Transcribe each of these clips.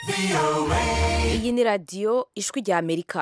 iyi ni radiyo ijwi rya amerika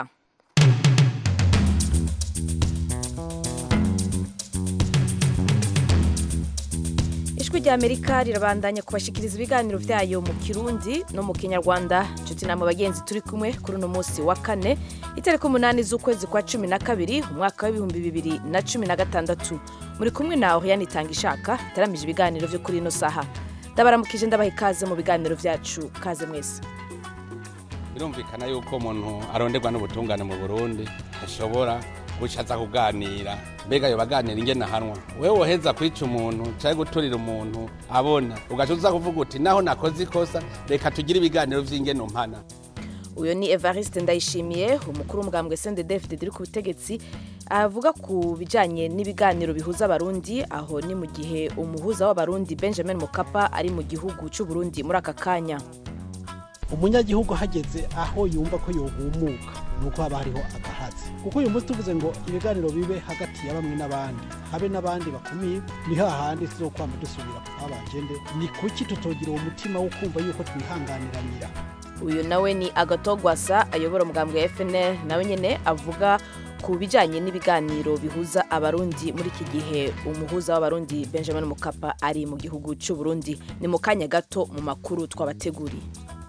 ijwi rya amerika rirabandanya kubashikiriza ibiganiro byayo mu kirundi no mu kinyarwanda inshuti namwe bagenzi turi kumwe kuri uno munsi wa kane itariki umunani z'ukwezi kwa cumi na kabiri umwaka w'ibihumbi bibiri na cumi na gatandatu muri kumwe nawe yanitanga ishaka itaramije ibiganiro byo kuri ino saha ndabaramukije ndabaha ikaze mu biganiro byacu kaze mwese birumvikana yuko umuntu aronderwa n'ubutungane mu burundi ashobora guca aza kuganira mbega yo baganira ingene ahanwa wewe woheza kwica umuntu cyangwa guturira umuntu abona ugaca uza kuvuga uti naho nakoze ikosa reka tugire ibiganiro vy'ingene umpana uyu ni evariste ndayishimiye umukuru w'umugambwe sendedefide uri ku butegetsi avuga ku bijyanye n'ibiganiro bihuza abarundi aho ni mu gihe umuhuza w'abarundi benjamin mukapa ari mu gihugu cy'uburundi muri aka kanya umunyagihugu hageze aho yumva ko yohumuka ni uko haba hariho agahazi kuko uyu munsi tuvuze ngo ibiganiro bibe hagati ya bamwe n'abandi habe n'abandi bakumiye ni hahandi tuzokwama dusubira ku abagende ni kuki tutogira uwo mutima wo kumva yuko twihanganiranira uyu nawe ni agatogwasa ayobora umugambwe wa fnl nawe nyine avuga ku bijyanye n'ibiganiro bihuza abarundi muri iki gihe umuhuza w'abarundi benjamin mukapa ari mu gihugu cy'uburundi ni mu kanya gato mu makuru twabateguriye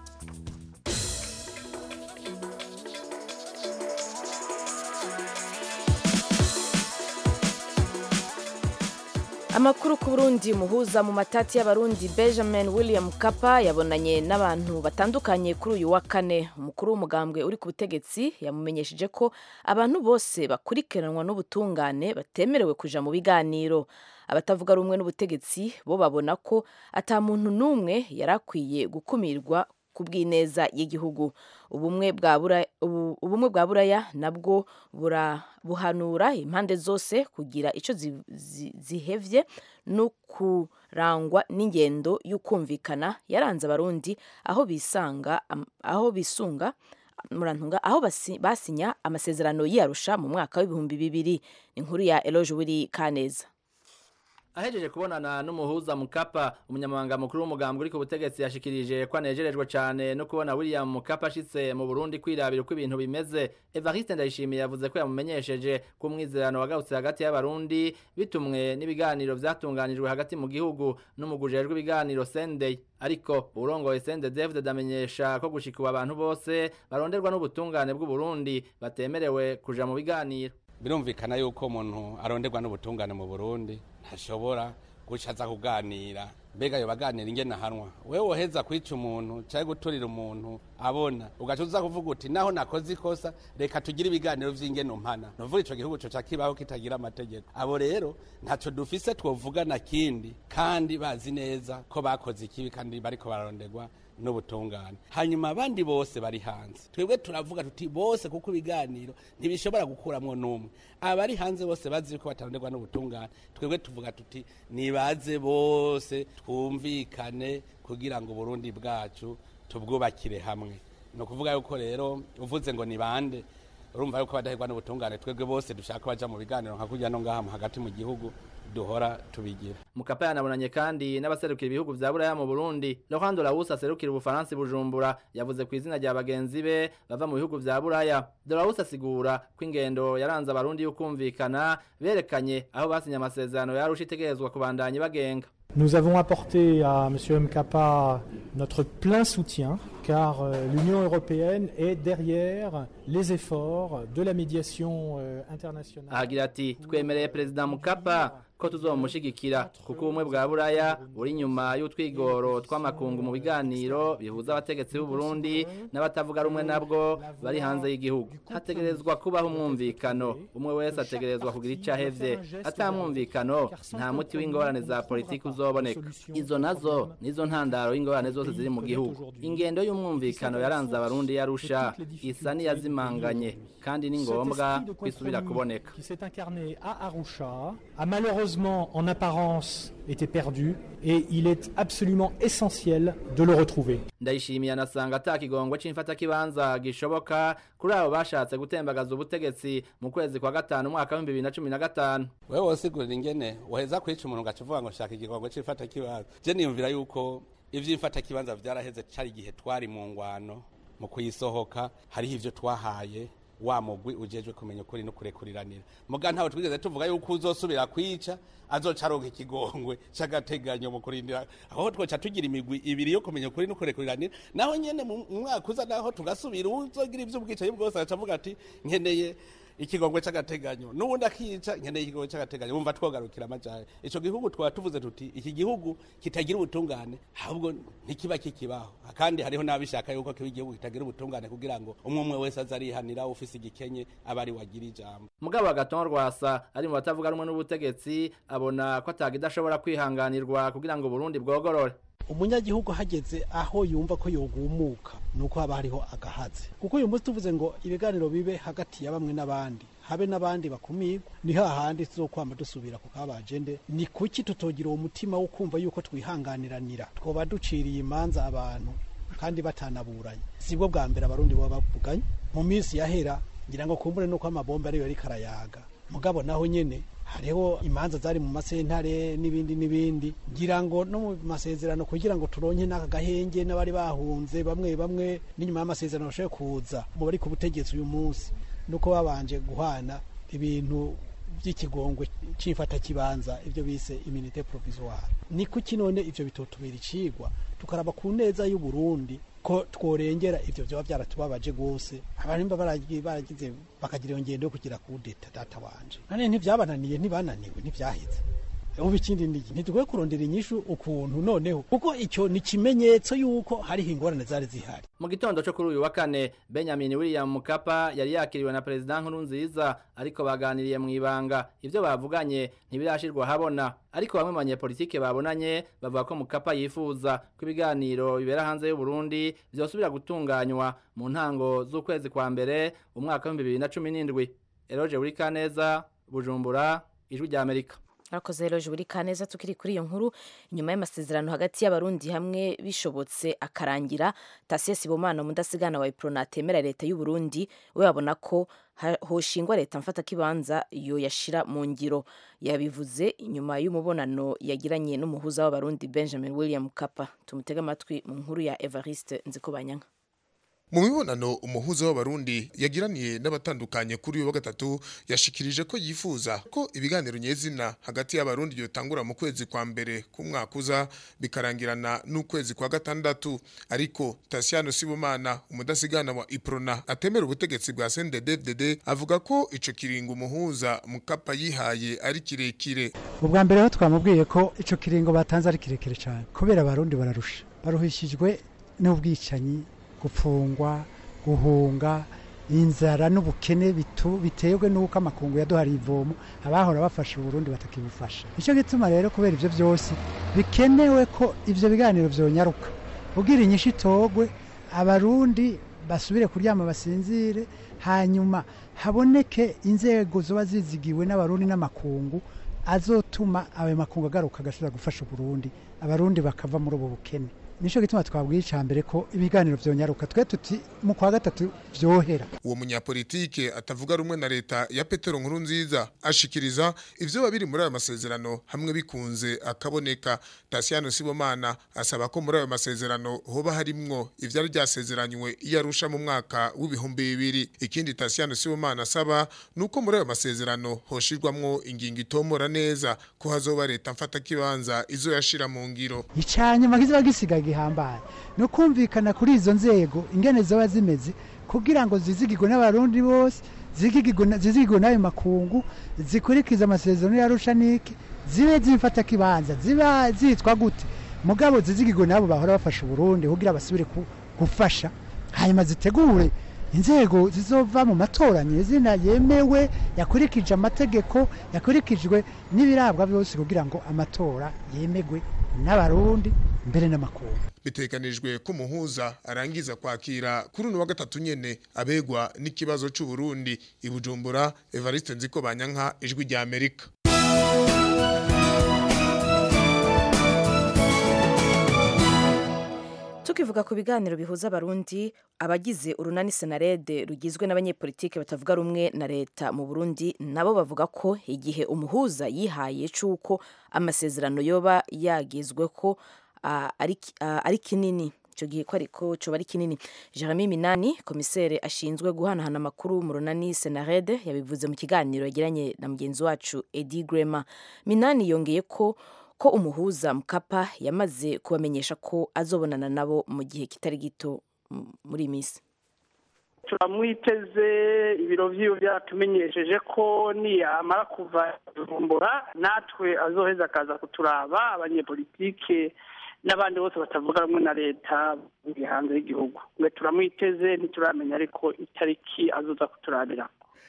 amakuru ku burundi muhuza mu matati y'abarundi benjamin william kapa yabonanye n'abantu batandukanye kuri uyu wa kane umukuru w'umugambwe uri ku butegetsi yamumenyesheje ko abantu bose bakurikiranwa n'ubutungane batemerewe kuja mu biganiro abatavuga rumwe n'ubutegetsi bo babona ko ata muntu n'umwe yari akwiye gukumirwa ku bw'ineza y'igihugu ubumwe bwa buraya nabwo buhanura impande zose kugira icyo zihevye no kurangwa n'ingendo y'ukumvikana yaranze abarundi aho bisanga aho bisunga murantunga aho basinya amasezerano y'iyarusha mu mwaka w'ibihumbi bibiri inkuru ya eloge wiri kaneza ahejeje kubonana n'umuhuza mukapa umunyamabanga mukuru w'umugambwe uri ku butegetsi yashikirije ko anejerejwe cyane no kubona William Mukapa ashitse mu Burundi kwirabira uko ibintu bimeze Evariste Ndayishimiye yavuze ko yamumenyesheje ko umwizerano wagarutse hagati y'abarundi bitumwe n'ibiganiro vyatunganijwe hagati mu gihugu n'umugujejwe ibiganiro Sendey ariko urongoye Sende David damenyesha ko gushikuba abantu bose baronderwa n'ubutungane bw'u Burundi batemerewe kuja mu biganiro birumvikana yuko umuntu aronderwa n'ubutungane mu burundi ntashobora guca aza kuganira mbega yo baganira ingene ahanwa wewe woheza kwica umuntu cyangwa guturira umuntu abona ugaca uza kuvuga uti naho nakoze ikosa reka tugire ibiganiro vy'ingene umpana nuvuga ico gihugu coca kibaho kitagira amategeko abo rero ntaco dufise twovugana kindi kandi bazi neza ko bakoze ikibi kandi bariko bararonderwa n'ubutungane hanyuma abandi bose bari hanze twebwe turavuga tuti bose kuko ibiganiro ntibishobora gukuramwo n'umwe abari hanze bose bazi ko bataronderwa n'ubutungane twebwe tuvuga tuti nibaze bose twumvikane kugira ngo uburundi bwacu tubwubakire hamwe ni ukuvuga yuko rero uvuze ngo ni bande urumva yuko badahirwa n'ubutungane twebwe bose dushaka baja mu biganiro nka kurya no ngaha hagati mu gihugu duhora tubigira mukapa yanabonanye kandi n'abaserukira ibihugu vya buraya mu burundi laurent dolaus aserukira ubufaransa bujumbura yavuze ku izina rya bagenzi be bava mu bihugu vya buraya dolaus asigura ko ingendo yaranze abarundi y'ukumvikana berekanye aho basinye amasezerano yarusha itegerezwa kubandanya bagenga Nous avons apporté à M. Mkapa notre plein soutien car euh, l'Union européenne est derrière les efforts de la médiation euh, internationale. agira ati twemereye perezida mukapa ko tuzomushigikira kuko ubumwe bwa buraya buri inyuma y'utwigoro tw'amakungu mu biganiro bihuza abategetsi b'u Burundi n'abatavuga rumwe nabwo bari hanze y'igihugu hategerezwa kubaho umwumvikano umwe wese ategerezwa kugira icyo ahevye atamwumvikano nta muti w'ingorane za politiki uzoboneka izo nazo nizo ntandaro y'ingorane zose ziri mu gihugu ingendo y'umwumvikano yaranze abarundi yarusha isa n'iyazimanganye kandi ni ngombwa kwisubira kuboneka qui s'est incarné à Arusha a malheureusement en apparence été perdu et il est absolument essentiel de le retrouver. ndayishimiye anasanga ata kigongo c'imfatakibanza gishoboka kuri abo bashatse gutembagaza ubutegetsi mu kwezi kwa gatanu umwaka w'ibihumbi bibiri na cumi na gatanu wewe wosigurira ingene uheza kwica umuntu ugaca uvuga ngo shaka igigongo c'ifata kibanza je niyumvira yuko ivy'imfatakibanza vyaraheze cari igihe twari mu ngwano mu kuyisohoka hariho ivyo twahaye wa mugwi ujejwe kumenya ukuri no kurekuriranira muga ntawe twigeze tuvuga yuko uzosubira kwica azoca aronka ikigongwe c'agateganyo mu kurindira aho twoca tugira imigwi ibiri yo kumenya ukuri no kurekuriranira naho nyene mu mwaka uza naho tugasubira uzogira ivy'ubwicanyi bwose agaca avuga ati nkeneye ikigongwe c'agateganyo n'ubundi akica nkeneye ikigongwe c'agateganyo wumva twogarukira amajahe ico gihugu twaba tuvuze tuti iki gihugu kitagira ubutungane ahubwo ntikiba kikibaho kandi hariho n'abishaka yuko kiba igihugu kitagira ubutungane kugira ngo umwe umwe wese aze arihanira ufise igikenye aba ari wagira ijambo mugabo agaton rwasa ari mu batavuga rumwe n'ubutegetsi abona ko atagidashobora kwihanganirwa kugira ngo Burundi bwogorore umunyagihugu hageze aho yumva ko yogumuka nuko haba hariho agahazi kuko uyu munsi tuvuze ngo ibiganiro bibe hagati ya bamwe n'abandi habe n'abandi bakumirwa ni hahandi tuzokwama dusubira ku kabajende ni kuki tutogira uwo mutima wo kumva yuko twihanganiranira twoba duciriye imanza abantu kandi batanaburanye sibwo bwa mbere abarundi baba bavuganye mu minsi yahera ngira ngo kumbure nuko amabombe ariyo ariko arayaga mugabo naho nyene hariho imanza zari mu masentare n'ibindi n'ibindi ngira ngo no mu masezerano kugira ngo turonke n'aka gahenge n'abari bahunze bamwe bamwe n'inyuma y'amasezerano bashobore kuza mu bari ku butegetsi uyu munsi nuko babanje guhana ibintu by'ikigongwe c'imfata kibanza ibyo bise immunité provisoire ni kuki none ivyo bitotubera icigwa tukaraba ku neza y'u Burundi ko tworengera ivyo vyoba byaratubabaje gose abantu baragiye baragize bakagira iyo ngendo yo kugira kudeta data wanje nane ntivyabananiye ntibananiwe ntivyaheze ubu ikindi ni ntidukwiye kurondera inyishu ukuntu noneho kuko icyo ni ikimenyetso y'uko hariho ingorane zari zihari mu gitondo cyo kuri uyu wa kane benjamin william mukapa yari yakiriwe na perezida nkurunziza ariko baganiriye mu ibanga ibyo bavuganye ntibirashirwa habona ariko bamwe mu banyepolitike babonanye bavuga ko mukapa yifuza ko ibiganiro bibera hanze y'u Burundi byosubira gutunganywa mu ntango z'ukwezi kwa mbere umwaka w'ibihumbi bibiri na cumi n'indwi eroge burikaneza bujumbura ijwi rya amerika murakoze rero buri kaneza tukiri kuri iyo nkuru inyuma y'amasezerano hagati y'abarundi hamwe bishobotse akarangira tasiye sibomana mudasigana wa iprona atemera leta y'u Burundi we babona ko hoshingwa leta mfata kibanza yo yashira mu ngiro yabivuze inyuma y'umubonano yagiranye n'umuhuza w'abarundi Benjamin William Kapa tumutega amatwi mu nkuru ya Evariste Nzikobanyanga mu mibonano umuhuza w'abarundi yagiraniye n'abatandukanye kuri uyu wa gatatu yashikirije ko yifuza ko ibiganiro nyezina hagati y'abarundi yotangura mu kwezi kwa mbere k'umwaka uza bikarangirana n'ukwezi kwa gatandatu ariko Tasiano Sibomana umudasigana wa Iprona atemera ubutegetsi bwa CNDD-FDD avuga ko ico kiringo umuhuza mukapa yihaye ari kirekire ubwa mbere ho twamubwiye ko ico kiringo batanze ari kirekire cyane kubera abarundi bararusha baruhishijwe n'ubwicanyi gupfungwa guhunga inzara n'ubukene biterwa n'uko amakungu yaduhariye ivomo abahora bafasha uburundi batakibufasha nicyo gituma rero kubera ibyo byose bikenewe ko ibyo biganiro byonyaruka ubwira inyishu itogwe abarundi basubire kuryama basinzire hanyuma haboneke inzego ziba zizigiwe n'abarundi n'amakungu azotuma ayo makungu agaruka agashobora gufasha uburundi abarundi bakava muri ubu bukene nicyo gituma twabwiye icya mbere ko ibiganiro byonyaruka twe tuti mu kwa gatatu byohera uwo munyapolitike atavuga rumwe na leta ya petero nkuru nziza ashikiriza ivyo babiri muri ayo masezerano hamwe bikunze akaboneka tasiyano sibomana asaba ko muri ayo masezerano hoba harimwo ivyari ryasezeranywe iyo arusha mu mwaka w'ibihumbi bibiri ikindi tasiyano sibomana asaba nuko muri ayo masezerano hoshirwamwo ingingo itomora neza ko hazoba leta mfata kibanza izo yashira mu ngiro icanyuma kiziba gisigaye gihambaye no kumvikana kuri izo nzego ingene zoba zimeze kugira ngo zizigirwe n'abarundi bose zizigirwe n'ayo makungu zikurikiza amasezerano yarusha niki zibe zimfata kibanza ziba zitwa gute mugabo zizigirwe nabo bahora bafasha uburundi kugira basubire gufasha hanyuma zitegure inzego zizova mu matora nyezina yemewe yakurikije amategeko yakurikijwe n'ibirabwa byose kugira ngo amatora yemegwe n'abarundi mbere n'amakungu bitekanijwe ko umuhuza arangiza kwakira kuri uno wa gatatu nyene abegwa n'ikibazo c'u Burundi ibujumbura Evariste Nziko Banyanka ijwi rya Amerika tukivuga ku biganiro bihuza abarundi abagize urunani senarede rugizwe n'abanyepolitike batavuga rumwe na leta mu burundi nabo bavuga ko igihe umuhuza yihaye c'uko amasezerano yoba yagizwe ko ah, ari ki- ah, ari kinini icyo gihe ko ariko coba ari kinini jeremy minani komiseri ashinzwe guhanahana amakuru mu runani senarede yabivuze mu kiganiro yagiranye na mugenzi wacu edi grema minani yongeye ko ko umuhuza mukapa yamaze kubamenyesha ko azobonana nabo mu gihe kitari gito m- muri iyi minsi turamwiteze ibiro vyiwe byaratumenyesheje ko niyamara kuva kuvumbura natwe azoheza akaza kuturaba abanyepolitike n'abandi bose batavuga rumwe na leta bari hanze y'igihugu mwe turamwiteze ntituramenya ariko itariki azoza kuturabira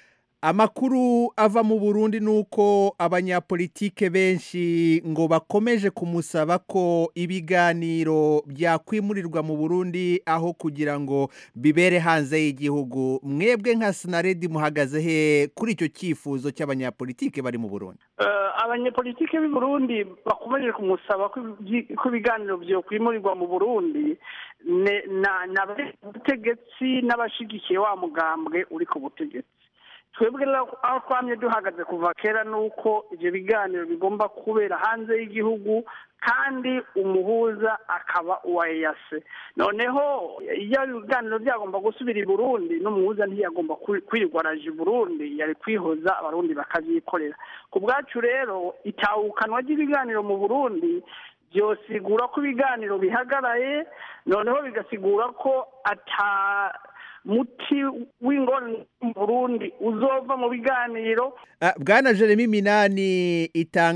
amakuru ava mu burundi ni uko abanyapolitike benshi ngo bakomeje kumusaba ko ibiganiro byakwimurirwa mu burundi aho kugira ngo bibere hanze y'igihugu mwebwe nka sinaredi muhagaze he kuri icyo cyifuzo cy'abanyapolitike bari mu burundi Eh, abanyepolitike b'i burundi bakomeje kumusaba ko ibyi- ko ibiganiro vyokwimurirwa mu burundi ne- na- n'abari ku butegetsi n'abashigikiye wa mugambwe uri ku butegetsi twebwe rero aho twamye duhagaze kuva kera ni uko ivyo biganiro bigomba kubera hanze y'igihugu kandi umuhuza akaba uwa eyase noneho iyo ibiganiro byagomba gusubira i burundi n'umuhuza ntiyagomba kwi- kwirirwa araje i burundi yari kwihoza abarundi bakavyikorera ku bwacu rero itahukanwa ry'ibiganiro mu burundi byosigura ko ibiganiro bihagaraye noneho bigasigura ko ata muti w'ingorane mu burundi uzova mu biganiro Ah, bwana jeremy minani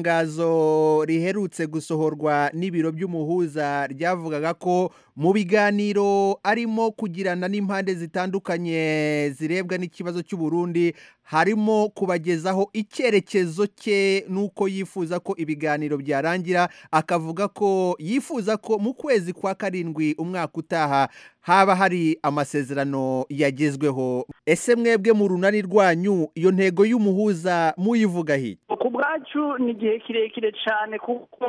itangazo riherutse gusohorwa n'ibiro by'umuhuza ryavugaga ko mu biganiro arimo kugirana n'impande zitandukanye zirebwa n'ikibazo cy'uburundi harimo kubagezaho icyerekezo cye n'uko yifuza ko ibiganiro byarangira akavuga ko yifuza ko mu kwezi kwa karindwi umwaka utaha haba hari amasezerano yagezweho ese mwebwe mu runani rwanyu iyo ntego y'umuhuza muyivuga hirya ku bwacu ni igihe kirekire cyane kuko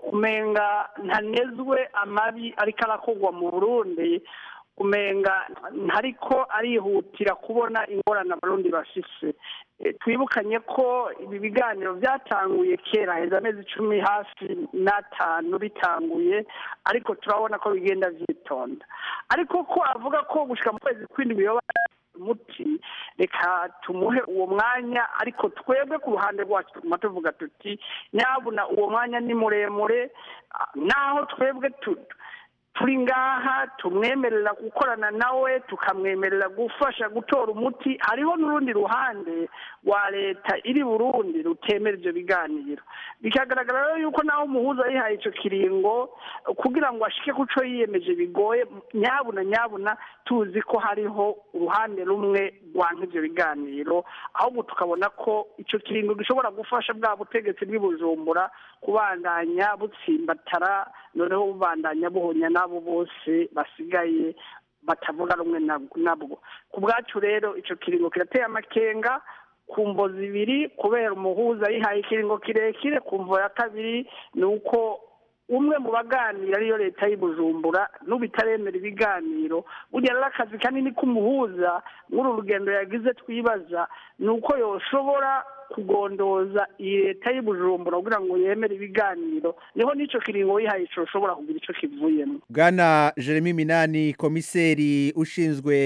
umenga ntanezwe amabi ariko arakorwa mu burundi umenga ntariko arihutira kubona ingorane abarundi bafise Eh, twibukanye ko ibi biganiro byatanguye kera heza amezi icumi hafi n'atanu bitanguye ariko turabona ko bigenda vyitonda ariko ko avuga ko gushika mu kwezi kw'indwi yoba umuti reka tumuhe uwo mwanya ariko twebwe ku ruhande rwacu tuguma tuvuga tuti nyabuna uwo mwanya ni muremure ah, naho twebwe tu- turi ngaha tumwemerera gukorana nawe tukamwemerera gufasha gutora umuti hariho n'urundi ruhande rwa leta iri burundi rutemera ibyo biganiro bikagaragara rero yuko naho umuhuza yihaye icyo kiringo kugira ngo ashike ku cyo yiyemeje bigoye nyabuna nyabuna tuzi ko hariho uruhande rumwe rwanka ibyo biganiro ahubwo tukabona ko icyo kiringo gishobora gufasha bwa butegetsi bw'i bujumbura kubandanya butsimbatara noneho bubandanya buhonya n'abo bose basigaye batavuga rumwe nab- nabwo ku bwacu rero icyo kiringo kirateye amakenga ku mvo zibiri kubera umuhuza yihaye ikiringo kirekire ku mvo ya kabiri ni uko umwe mu baganira ariyo leta y'i bujumbura n'ubu itaremera ibiganiro burya rero akazi kanini k'umuhuza muri uru rugendo yagize twibaza ni uko yoshobora kugondoza iyi leta y'i bujumbura kugira ngo yemere ibiganiro niho n'icyo kiringo yihaye coshobora kugira icyo kivuyemo bwana jeremy minani komiseri ushinzwe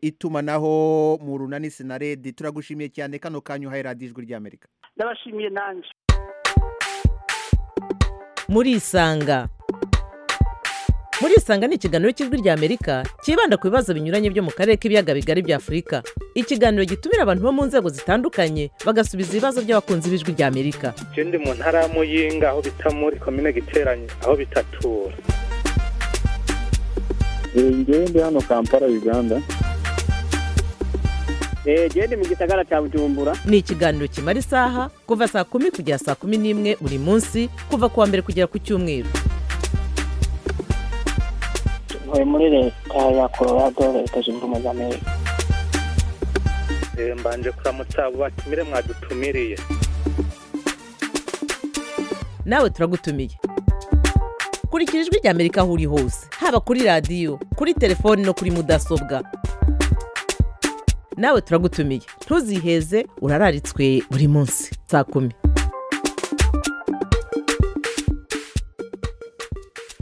itumanaho mu runani sinaredi turagushimiye cyane kano kanyu uhaye radiyo ijwi ry'amerika ndabashimiye nanjye murisanga murisanga ni ikiganiro cy'ijwi ry'amerika cyibanda ku bibazo binyuranye byo mu karere k'ibiyaga bigari bya afurika ikiganiro gitumira abantu bo mu nzego zitandukanye bagasubiza ibibazo by'abakunzi b'ijwi ry'amerika je ndi mu ntara ya muyinga aho bita muri komine giteranye aho bitatura ngewe ndi hano kampala uganda genda mu gisagara cya bujumbura ni ikiganiro kimara isaha kuva saa kumi kugera saa kumi n'imwe buri munsi kuva ku wa mbere kugera ku cyumweru ntuye muri leta ya colorado leta zunze ubumwe za amerika Eh, mbanje kuramutsa abo batumire mwadutumiriye nawe turagutumiye kurikira ijwi ry'amerika aho uri hose haba kuri radiyo kuri telefoni no kuri mudasobwa nawe turagutumiye ntuziheze urararitswe buri munsi saa kumi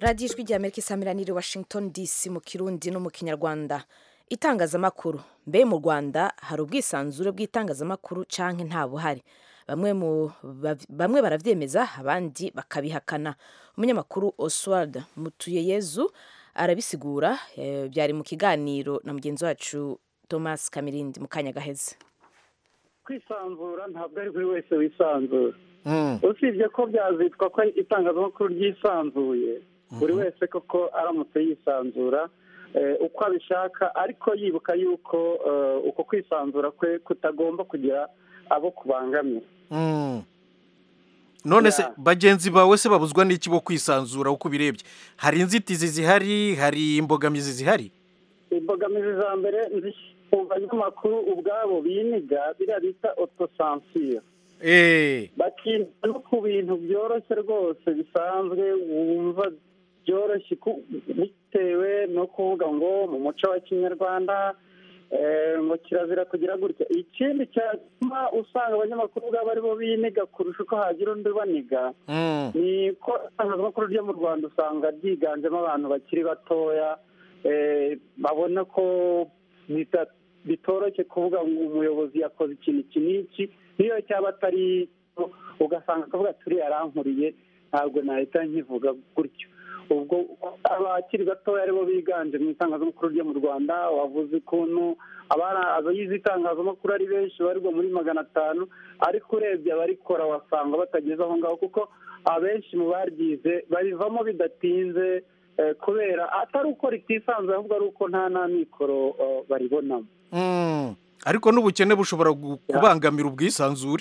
radiyo ijwi rya amerika isamiraniye washington dc mu kirundi no mu kinyarwanda itangazamakuru mbe mu rwanda hari ubwisanzure bw'itangazamakuru canke nta buhari bamwe mu bav- bamwe baravyemeza abandi bakabihakana umunyamakuru oswald mutuyeyezu arabisigura eh, byari mu kiganiro na mugenzi wacu thomas kamirindi mu kanya gaheze kwisanzura ntabwo ari buri wese wisanzura usibye ko byazitwa ko itangazamakuru ryisanzuye buri wese koko aramutse yisanzura eh, uko abishaka ariko yibuka yuko eh, uko kwisanzura kwe kutagomba kugira abo kubangamira Mm. none se Yeah. bagenzi bawe se babuzwa n'iki bo kwisanzura uko ubirebye hari inzitizi zihari hari imbogamizi zihari imbogamizi za mbere nzi- mu banyamakuru ubwabo biniga biriya bita otosansiyo Eh, bakinda no ku bintu byoroshye rwose bisanzwe wumva byoroshye ku- bitewe no kuvuga ngo mu muco wa kinyarwanda eh, ngo kirazira kugira gutya ikindi cyatuma usanga abanyamakuru ubwabo aribo biniga kurusha uko hagira undi ubaniga mm. ni ko itangazamakuru ryo mu rwanda usanga ryiganjemo abantu bakiri batoya eh, babona ko bita- bitoroshye kuvuga ngo umuyobozi yakoze ikintu iki n'iki niyo cyaba atari ugasanga akavuga turi yarankuriye ntabwo nahita nkivuga gutyo ubwo abakiri batoya aribo biganje mu itangazamakuru ryo mu rwanda wavuze ukuntu abana abayize itangazamakuru ari benshi barirwa muri magana atanu ariko urebye abarikora wasanga batageze aho ngaho kuko abenshi mu baryize babivamo bidatinze eh, kubera atari uko ritisanzuye ahubwo ari uko nta n'amikoro eh, baribonamo Mm. ariko n'ubukene bushobora gu- kubangamira ubwisanzure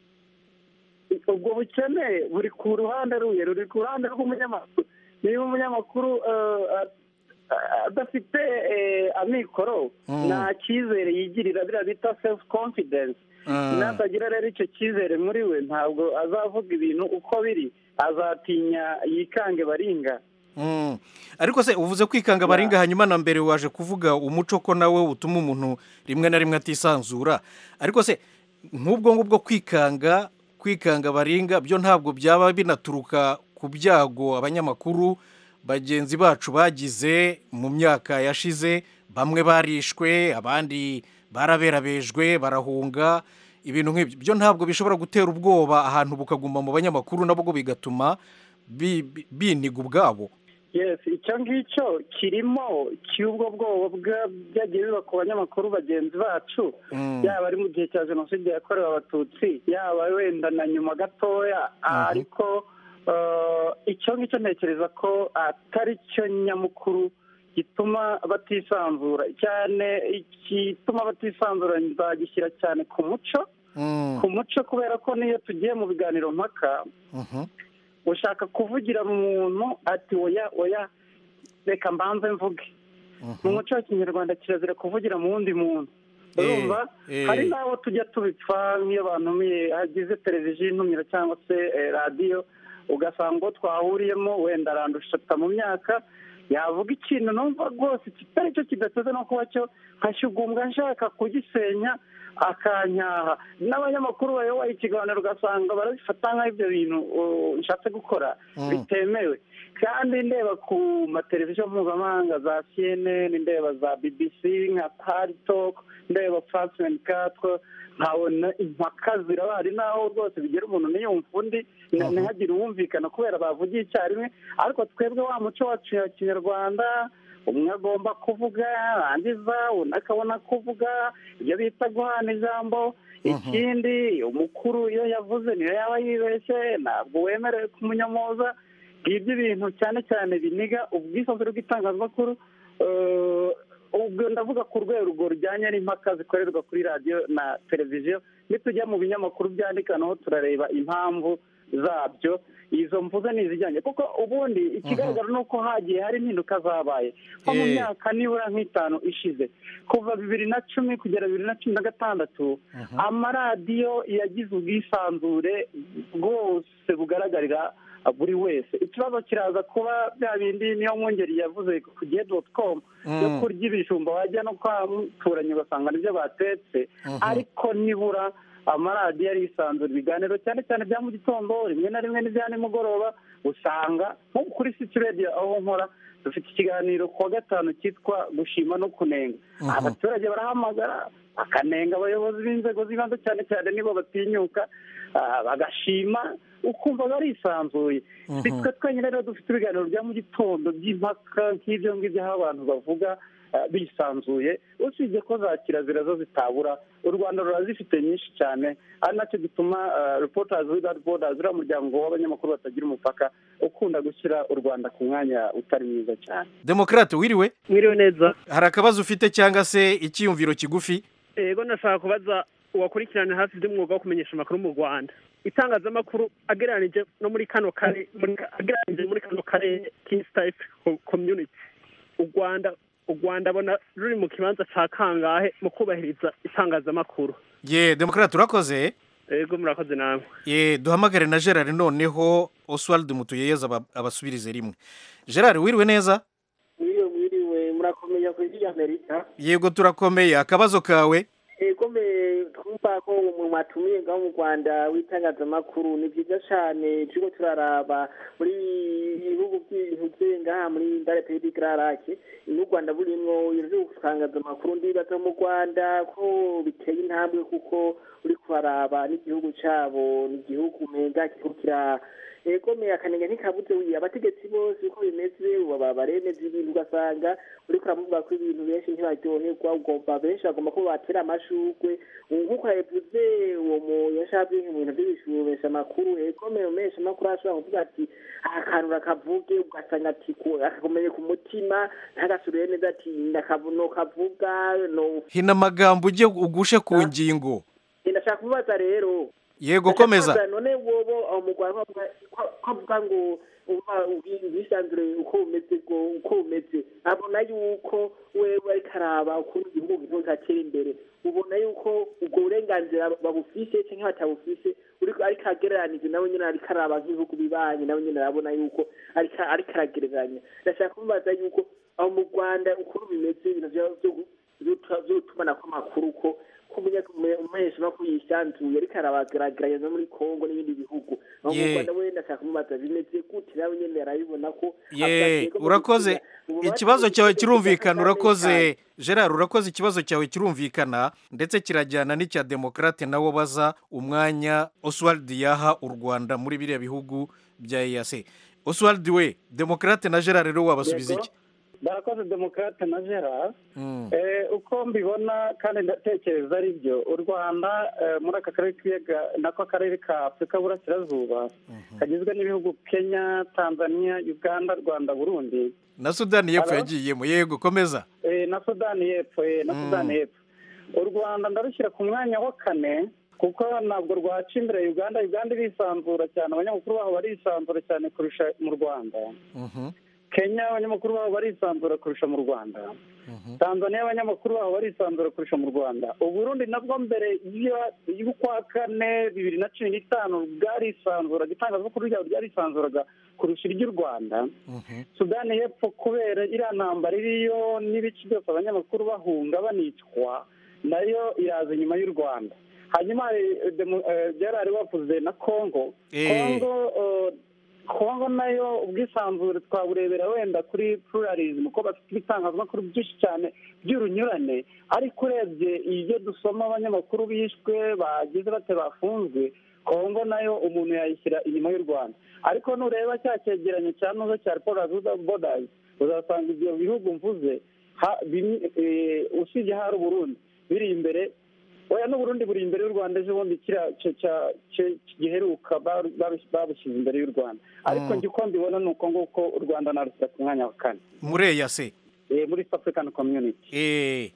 ubwo bukene buri ku ruhande ruye ruri ku ruhande rw'umunyamakuru niba umunyamakuru eh, a- adafite eh, amikoro Mm. nta cyizere yigirira biriya bita self confidence Mm. natagira rero icyo cyizere muri we ntabwo azavuga ibintu uko biri azatinya yikange baringa Mm. ariko se uvuze kwikanga baringa hanyuma na mbere waje kuvuga umuco ko nawe utuma umuntu rimwe na rimwe atisanzura ariko se nk'ubwo ngubwo kwikanga kwikanga baringa byo ntabwo byaba binaturuka ku byago abanyamakuru bagenzi bacu bagize mu myaka yashize bamwe barishwe abandi baraberabejwe barahunga ibintu nk'ibyo byo ntabwo bishobora gutera ubwoba ahantu bukaguma mu banyamakuru nabwo bigatuma bi- bi- biniga ubwabo yes icyo ngicyo kirimo cy'ubwo bwoba bwa- byagiye biba ku banyamakuru bagenzi bacu Mm. yaba ari mu gihe cya jenoside yakorewe abatutsi yaba wenda na nyuma gatoya ariko eh, icyo ngicyo ntekereza ko atari cyo nyamukuru gituma batisanzura cyane igituma batisanzura nzagishyira cyane ku muco Mm. ku muco kubera ko niyo tugiye mu biganiro mpaka Mhm. ushaka kuvugira mu muntu ati oya oya reka mbanze mvuge mu muco wa kinyarwanda kirazira kuvugira mu wundi muntu urumva eh. hari n'abo tujya tubipfa nk'iyo bantumiye hagize televiziyo intumira cyangwa se eh, radiyo ugasanga uwo twahuriyemo wenda arandusha mu myaka yavuga ikintu numva rwose kitari cyo kidateze no kuba cyo nkashyugumbwa nshaka kugisenya akanyaha n'abanyamakuru bayoboye ikiganiro ugasanga barabifata nk'aho ibyo bintu uh, nshatse gukora Mm. bitemewe kandi ndeba ku mateleviziyo mpuzamahanga za cnn ndeba za bbc nka pari toke ndeba france venikatwe nkabona impaka zirabari n'aho rwose bigera umuntu ntiyumva undi na- ntihagire uwumvikana kubera bavugiye icyarimwe ariko twebwe wa muco wacu ya kinyarwanda umwe agomba kuvuga yarangiza undi akabona kuvuga ibyo bita guhana ijambo ikindi umukuru iyo yavuze niyo yaba yibeshye ntabwo wemerewe kumunyamoza ngibyo ibintu cyane cyane biniga ubwisanzure bw'itangazamakuru eh, ubwo ndavuga ku rwego rujyanye n'impaka zikorerwa kuri radiyo na televiziyo nitujya mu binyamakuru byandika naho turareba impamvu zabyo izo mvuze ni izijyanye kuko ubundi ikigaragara ni uko hagiye hari impinduka zabaye nko mu Eh. myaka nibura nk'itanu ishize kuva bibiri na cumi kugera bibiri na cumi na gatandatu amaradiyo yagize ubwisanzure bwose bugaragarira buri wese ikibazo kiraza kuba bya bindi niyo mwungeri yavuze ku gihe doti komu yo Mm. kurya ibijumba wajya no kwa muturanyi ugasanga nibyo batetse Mhm. ariko nibura amaradiyo arisanzura ibiganiro cyane cyane bya mu gitondo rimwe na rimwe n'ibya nimugoroba usanga nko kuri city radio aho nkora dufite ikiganiro ku wa gatanu cyitwa gushima no kunenga abaturage barahamagara bakanenga abayobozi b'inzego z'ibanze cyane cyane nibo batinyuka ah, bagashima ukumva barisanzuye Mhm. si twe twenyine rero dufite ibiganiro bya mu gitondo by'impaka nk'ibyo ngibyo aho abantu bavuga ah, bisanzuye usibye ko za kirazira zo zitabura u rwanda rurazifite nyinshi cyane ari nacyo gituma reporters without borders uriya muryango w'abanyamakuru batagira umupaka ukunda gushyira u rwanda ku mwanya utari mwiza cyane demokarate wiriwe mwiriwe neza hari akabazo ufite cyangwa se icyiyumviro kigufi yego nashaka kubaza uwakurikirana hafi iby'umwuga wo kumenyesha amakuru mu rwanda itangazamakuru agereranije no muri kano kare muri- agereranije muri kano karere k'east africa community u rwanda u rwanda abona ruri mu kibanza cya kangahe mu kubahiriza itangazamakuru ye demokarate urakoze yego murakoze namwe ye duhamagare na gerard noneho oswald mutuyeyeza aba- abasubirize rimwe gerard wiriwe neza mwiriwe mwiriwe murakomeye ku isi y'amerika yego turakomeye akabazo kawe ego me twumva ko mu mwatumiye ngaho mu rwanda w'itangazamakuru ni byiza cyane turiko turaraba muri ibihugu by'ibintu bye ngaha muri ndare pedi gararake n'u rwanda burimwo ibintu byo gutangaza amakuru ndibaza mu rwanda ko biteye intambwe kuko uri kuharaba n'igihugu cyabo ni igihugu umenga kiriko kira ego me akanenge ntikabuze wiye abategetsi bose uko bimeze baba baremeza ibintu ugasanga uriko uramuvuga ko ibintu benshi ntibaryoherwa ugomba benshi bagomba ko batera amashurwe nk'uko yabivuze uwo mu yashatse mu bintu by'ibishubesha amakuru ego me umesha amakuru ashobora kuvuga ati aha kantu rakavuge ugasanga ati ku- akakomeye ku mutima ntagasubire neza ati ndakavu- nokavuga no hina amagambo ujye ugushe ku ngingo ndashaka kubaza rero yego komeza Ndashaka kubaza, none wobo aho mu rwanda bavuga- ko ko avuga ngo umva ubwisanzure uko bumeze bwo uko bumeze abona yuko wewe ariko araba ukuntu igihugu kizo kiratera imbere ubona yuko ubwo burenganzira babufise cyangwa batabufise uriko ariko agereranije nawe nyine ariko araba nk'ibihugu bibanye nawe nyine arabona yuko ariko ariko aragereranya ndashaka kumubaza yuko aho mu rwanda ukuntu bimeze ibintu vya- vyo gu- vyo- vyo gutumanako amakuru ko ko umumenyesha no yisanzuye ariko arabageraganya no muri kongo n'ibindi bihugu aho mu Ye. rwanda we ndashaka kumubaza bimeze gute nawe nyine arabibona ko ye urakoze ikibazo cyawe kirumvikana urakoze gerard urakoze ikibazo cyawe kirumvikana ndetse kirajyana n'icya demokarate nawo baza umwanya oswald yaha u rwanda muri biriya bihugu bya eyase oswald we demokarate na gerard rero wabasubiza iki barakoze demokarate na gerard Mm. Eh, uko mbibona kandi ndatekereza ari byo u rwanda eh, muri aka karere k'ibiyaga nako akarere ka afurika y'uburasirazuba kagizwe n'ibihugu kenya tanzania uganda rwanda burundi na sudani y'epfo Hello? yagiyemo yego komeza eh, na sudani y'epfo eh, na Mm. sudani y'epfo u rwanda ndarushyira ku mwanya wa kane kuko ntabwo rwaca imbere uganda uganda irisanzura cyane abanyamakuru baho barisanzura cyane kurusha mu rwanda Mhm. kenya abanyamakuru baho barisanzura kurusha mu rwanda tanzania abanyamakuru baho barisanzura kurusha mu rwanda uburundi nabwo mbere y'u- y'ukwa kane bibiri na cumi n'itanu bwarisanzuraga itangazamakuru ryabo ryarisanzuraga kurusha iry'u rwanda sudani y'epfo kubera iriya ntambara iriyo n'ibice byose abanyamakuru bahunga banicwa nayo iraza inyuma y'u rwanda hanyuma hari, eh, demo- eh, byarari bavuze na congo Eh. congo eh, kongo nayo ubwisanzure twaburebera wenda kuri pluralism ko bafite ibitangazamakuru byinshi cyane by'urunyurane ariko urebye ibyo dusoma abanyamakuru bishwe bagize bate bafunzwe kongo nayo umuntu yayishyira inyuma y'u rwanda ariko nureba cya cyegeranyo cya nuzo cya reporters without borders uzasanga ibyo bihugu mvuze ha- bimwe- eh, usibye hari uburundi biri imbere oya n'uburundi buri imbere y'u rwanda ejo bundi kiriya cya- cya- cya- giheruka baru- baru- babushyize imbere y'u rwanda ariko Mm. njye uko mbibona ni uko nguko u rwanda narushyira ku mwanya wa kane muri eyase Eh, muri East african community Eh,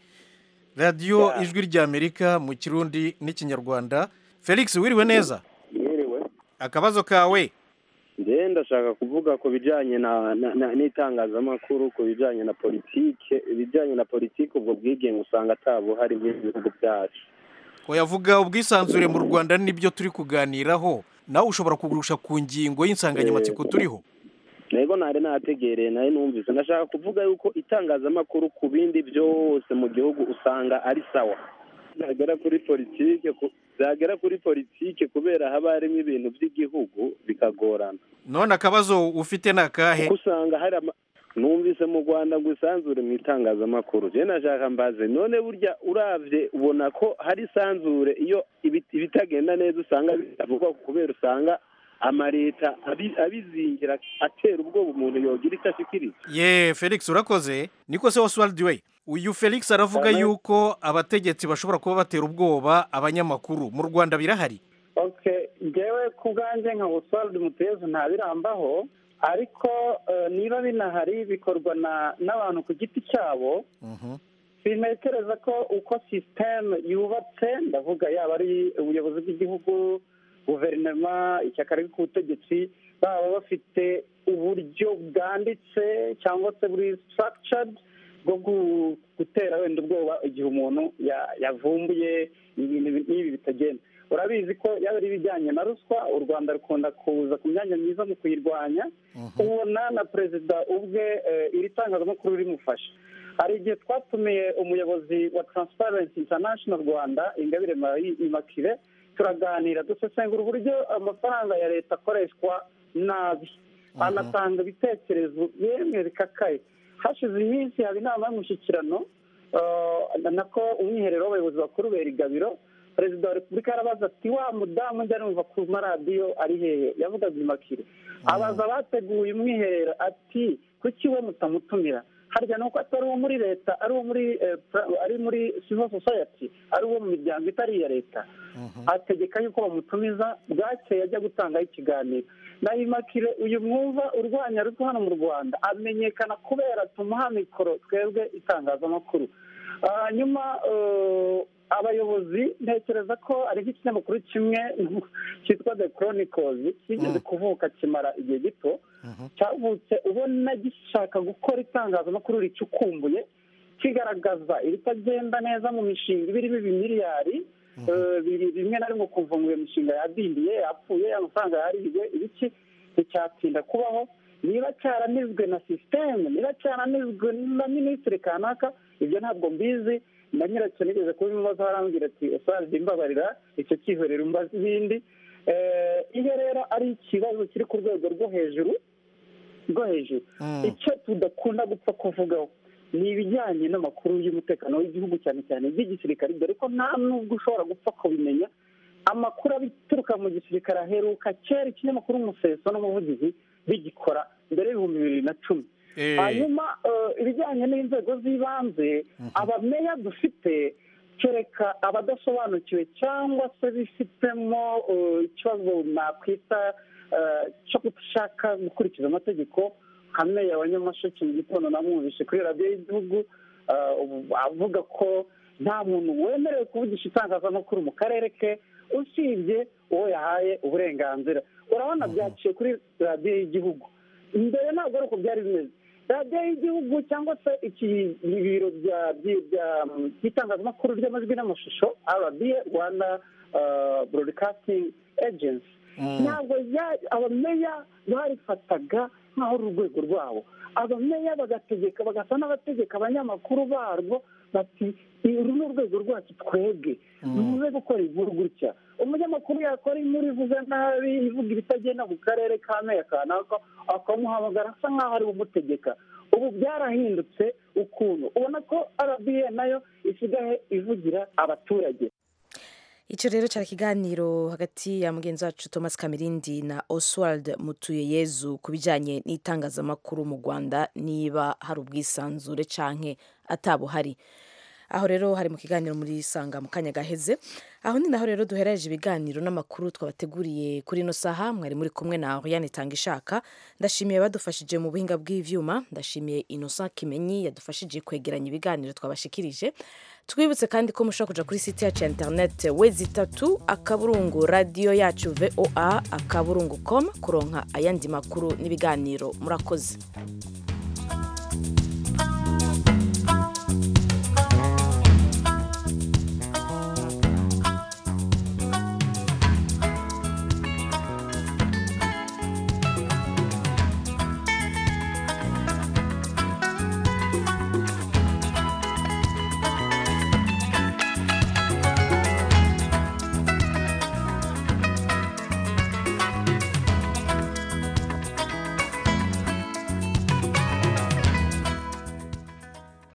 radiyo ijwi ry'amerika mu kirundi n'ikinyarwanda felix wiriwe neza Mwiriwe. akabazo kawe njyewe ndashaka kuvuga ku bijyanye na na- na- n'itangazamakuru ku bijyanye na politike ibijyanye na politike ubwo bwigenge usanga atabuhari muri ibi bihugu byacu wayavuga ubwisanzure mu rwanda nibyo turi kuganiraho nawe ushobora kugurusha ku ngingo y'insanganyamatsiko turiho ntego ntari nategereye nawe numvise ndashaka kuvuga yuko itangazamakuru ku bindi byose mu gihugu usanga ari sawa nagera kuri politike ku- zagera kuri politike kubera haba harimo ibintu by'igihugu bikagorana none akabazo ufite ni akahe kuko usanga hari ama- numvise mu rwanda ngo isanzure mu itangazamakuru je nashaka mbaze none burya uravye ubona ko hari isanzure iyo ibi- ibitagenda neza usanga bitavugwa kubera usanga amaleta abi- abizingira atera ubwoba umuntu yogira icyo ashikiriza ye felix urakoze niko se oswald we uyu felix aravuga Amen. yuko abategetsi bashobora kuba batera ubwoba abanyamakuru mu rwanda birahari okay ngewe ku bwanjye nka oswald mutezu ntabirambaho ariko eh, niba binahari bikorwa na n'abantu ku giti cyabo sinekereza ko uko sisiteme yubatse ndavuga yaba ari ubuyobozi bw'igihugu guverinoma ishyaka riri ku butegetsi baba bafite uburyo bwanditse cyangwa se buri structured bwo gu- gutera wenda ubwoba igihe umuntu ya- yavumbuye ibintu n'ibi bitagenda urabizi ko yaba ari ibijyanye na ruswa u rwanda rukunda kuza ku myanya myiza mu kuyirwanya ubona na perezida ubwe eh, iri tangazamakuru rimufasha hari igihe twatumiye umuyobozi wa transparency international rwanda ingabire Marie immaculee turaganira dusesengura uburyo amafaranga ya leta akoreshwa nabi anatanga ibitekerezo yemwe bikakaye hashize iminsi haba inama y'umushyikirano eh, nako umwiherero w'abayobozi bakuru bera igabiro perezida wa repubulika yarabaza ati wa mudamu njya numva ku maradiyo ari hehe yavugaga imakire abaza abateguye umwiherero ati kuki we mutamutumira harya nuko atari uwo muri leta ari uwo muri eh, pra- ari muri civil society ari uwo mu miryango itari iya leta ategeka yuko bamutumiza bwakeye ajya gutangaho ikiganiro na imakire uyu mwumva urwanya ruswa hano mu rwanda amenyekana kubera tumuha mikoro twebwe itangazamakuru Ah, nyuma eh, abayobozi ntekereza ko ari nk'ikinyamakuru kimwe cyitwa the chronicles kigeze kuvuka kimara igihe gito cyavutse ubona gishaka gukora itangazamakuru ricukumbuye kigaragaza ibitagenda neza mu mishinga iba irimo ibimiliyari eh, biri rimwe na rimwe ukumva ngo iyo mishinga yadindiye yapfuye amafaranga yariwe ibiki nticyatsinda kubaho niba cyaranizwe na sisiteme niba cyaranizwe na minisitiri kanaka ibyo ntabwo mbizi na nyiracyo nigeze kubimubaza arambwira ati usanzwe imbabarira icyo cyihorera umbaza ibindi Eh, iyo rero ari ikibazo kiri ku rwego rwo hejuru rwo hejuru icyo tudakunda gupfa kuvugaho ni ibijyanye n'amakuru y'umutekano w'igihugu cyane cyane iby'igisirikare dore ko nta nubwo ushobora gupfa kubimenya amakuru abituruka mu gisirikare aheruka kera ikinyamakuru umuseso n'umuvugizi bigikora mbere y'ibihumbi bibiri na cumi Eh. hanyuma eh, ibijyanye n'inzego z'ibanze abameya dufite kereka abadasobanukiwe cyangwa se bifitemo eh, ikibazo nakwita eh, cyo gushaka gukurikiza amategeko nka meya wa nyamasheke mu gitondo namwumvishe kuri radiyo y'igihugu eh, ubu avuga ko nta muntu wemerewe kuvugisha itangazamakuru mu karere ke usibye uwo yahaye uburenganzira urabona byaciye kuri radiyo y'igihugu mbere ntabwo ari uko byari bimeze radiyo y'igihugu cyangwa se iki ibiro bya- byi- bya- by'itangazamakuru ry'amajwi n'amashusho rba rwanda broadcasting agency ntabwo ya- abameya barifataga nk'aho ari urwego rwabo abameya bagategeka bagasa n'abategeka abanyamakuru barwo bati uru ni urwego rwacu twebwe muze gukora inkuru gutya umunyamakuru yakora inkuru ivuga nabi ivuga ibitagenda mu karere ka meya kanaka akamuhamagara asa nk'aho ari we umutegeka ubu byarahindutse ukuntu ubona ko rba nayo isigaye ivugira abaturage icyo rero cyari ikiganiro hagati ya mugenzi wacu thomas kamirindi na oswald mutuyeyezu ku bijyanye n'itangazamakuru mu rwanda niba hari ubwisanzure canke atabuhari aho rero hari mu kiganiro muri sanga mu kanya gaheze aho ni naho rero duhereje ibiganiro n'amakuru twabateguriye kuri ino saha mwari muri kumwe na Oriane Tangishaka ndashimiye badufashije mu buhinga bw'ivyuma ndashimiye Innocent Kimenyi yadufashije kwegeranya ibiganiro twabashikirije twibutse kandi ko mushobora kuja kuri site yacu ya internet wezi itatu akaburungu radio yacu voa akaburungu com kuronka ayandi makuru n'ibiganiro murakoze